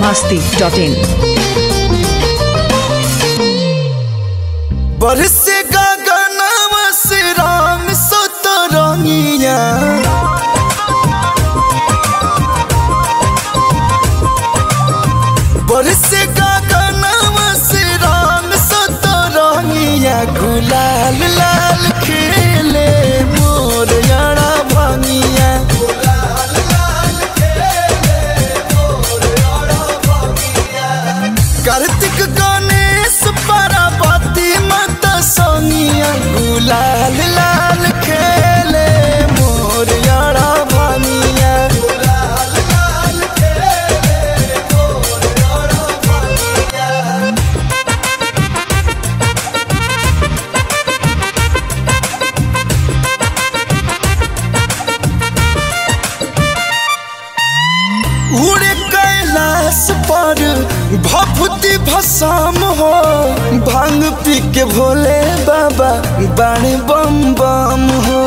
masti.in. बरसे गगनवा से राम सतरंगिया बरसे गगनवा से राम सतरंगिया गुलाल लाल खेले मोर यारा भंगिया कार्तिक गणेश पार्वती माता सोनिया गुलाल लाल खेले मोर यारा भानिया उड़े कैलाश पर भभूति भसाम हो भांग पी के भोले बाबा बाणे बम बम हो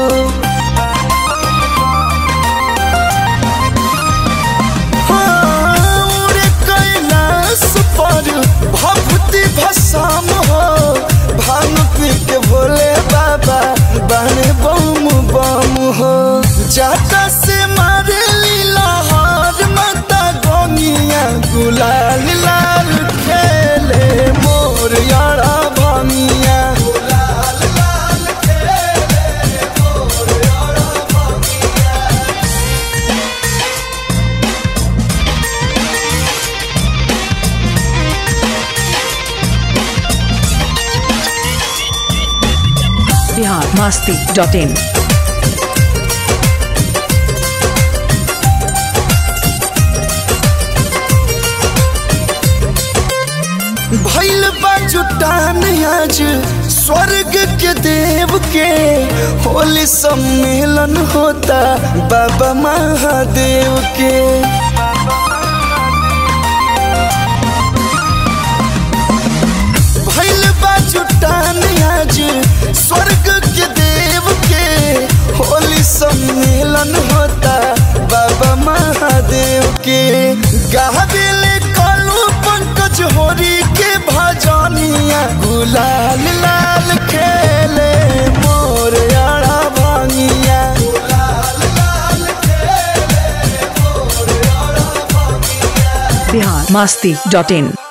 हाँ, उड़े कैलाश पर भभूति भसाम हो भांग पी के भोले बाबा बाणे बम बम हो जाता से मारे लीला हार माता गोनिया गुलाल लाल खेले मोर यारा भानिया Bihar masti.in. भैल बा जुटान आज स्वर्ग के देव के होली सम्मेलन होता बाबा महादेव के भैल बा जुटान आज स्वर्ग के देव के होली सम्मेलन होता बाबा महादेव के गाबिले कालू पंकज होरी के भजनिया गुलाल लाल खेले मोर यारा भांगिया Bihar masti.in.